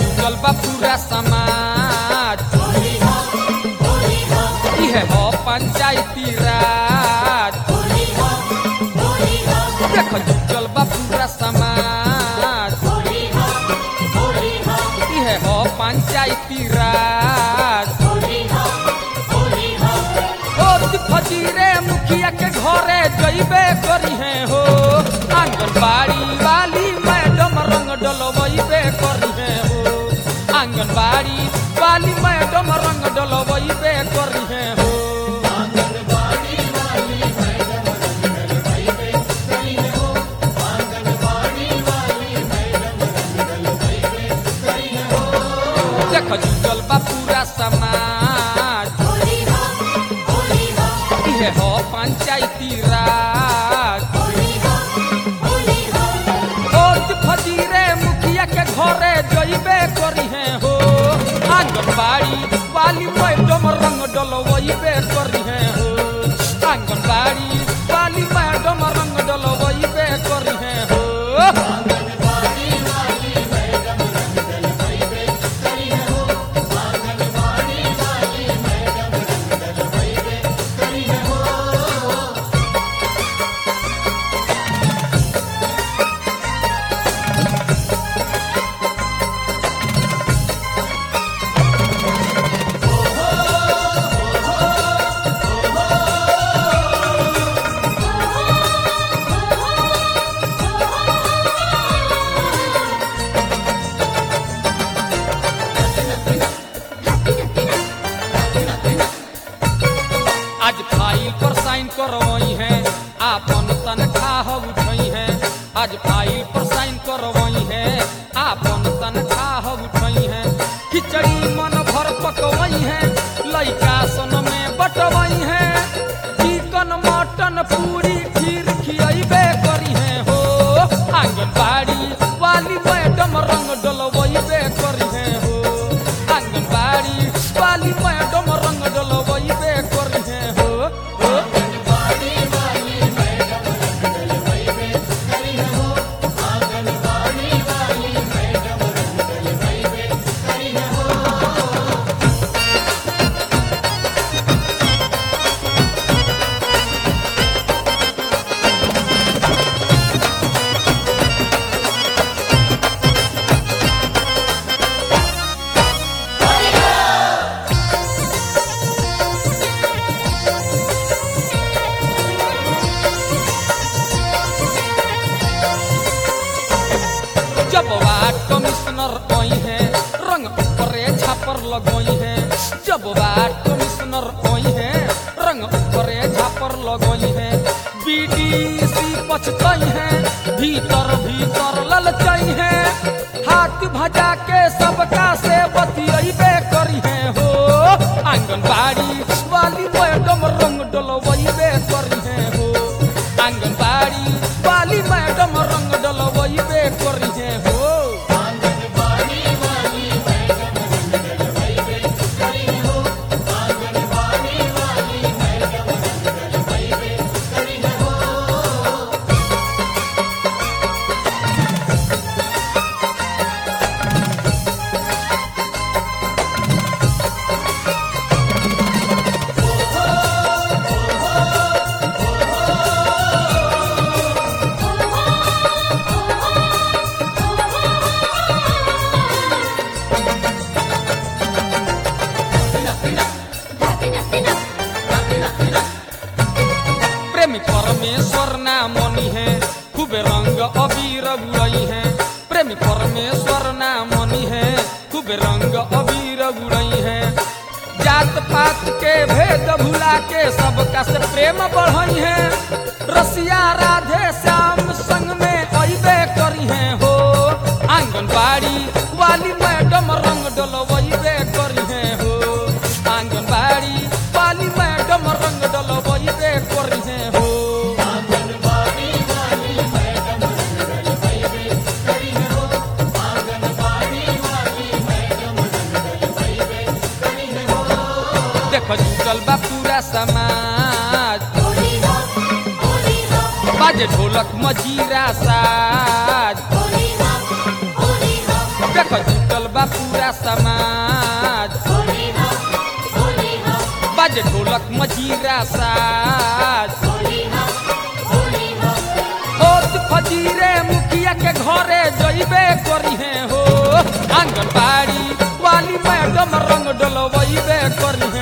जुटल बा पूरा समाज इहे हो पंचायती राज देख जुटल बा पूरा समाज इहे हो पंचायती राज ओ फजीरे मुखिया के घरे जइबे करी है हो आंगनबाड़ी वाली मैडम रंग डलवइबे करी है हो आंगनबाड़ी वाली मैडम रंग डलवइबे करी है हो देख जुटल बा पूरा समाज इहे हो पंचायती राज ओत फजीरे मुखिया के घरे जइबे करी है हो आंगनबाड़ी वाली मैडम रंग डलवइबे करी है हो आंगनबाड़ी वाली मैडम रंग डलवइबे करी है हो आज फाइल पर साइन करवई है आपन तनख्वाह उठई है आज फाइल पर साइन करवई है आपन तनख्वाह उठई है खिचड़ी मन भर पकवई है लइका सन में बटवई है चिकन मटन पूरी खीर खियबे करी है हो आंगनबाड़ी वाली मैडम रंग डलवइबे करी है हो आंगनबाड़ी वाली मैडम रंग डलवइबे करी है हो हो जब वार्ड कमिश्नर आई है रंग ऊपरे छापर लगई है जब वार्ड कमिश्नर आई है रंग ऊपरे छापर लगई है बीडीसी पछतई है भीतर भीतर ललचई है हाथ भजा के सबका से बतियबे करी है हो आंगनबाड़ी वाली मैडम रंग डलवइबे करी है हो आंगनबाड़ी वाली मैडम रंग डलवइबे करी है हो प्रेमी परमेश्वर नाम मनी है खूबे रंग अबीर उड़ई है प्रेमी परमेश्वर नाम मनी है खूबे रंग अबीर उड़ई है जात पात के भेद भुला के सबका से प्रेम बढ़ई है रसिया राधे श्याम संग में अबे करी है हो आंगनबाड़ी वाली मैडम रंग डलवइबे करी है हो आंगनबाड़ी वाली मैडम रंग डलवइबे करी है हो देख जुटल बा पूरा समाज बाजे ढोलक मजीरा साज देख जुटल बा पूरा समाज बाजे ढोलक मजीरा साज ओत फजीरे मुखिया के घरे जइबे करिहे हो आंगनबाड़ी वाली मैडम रंग डलवइबे करिहे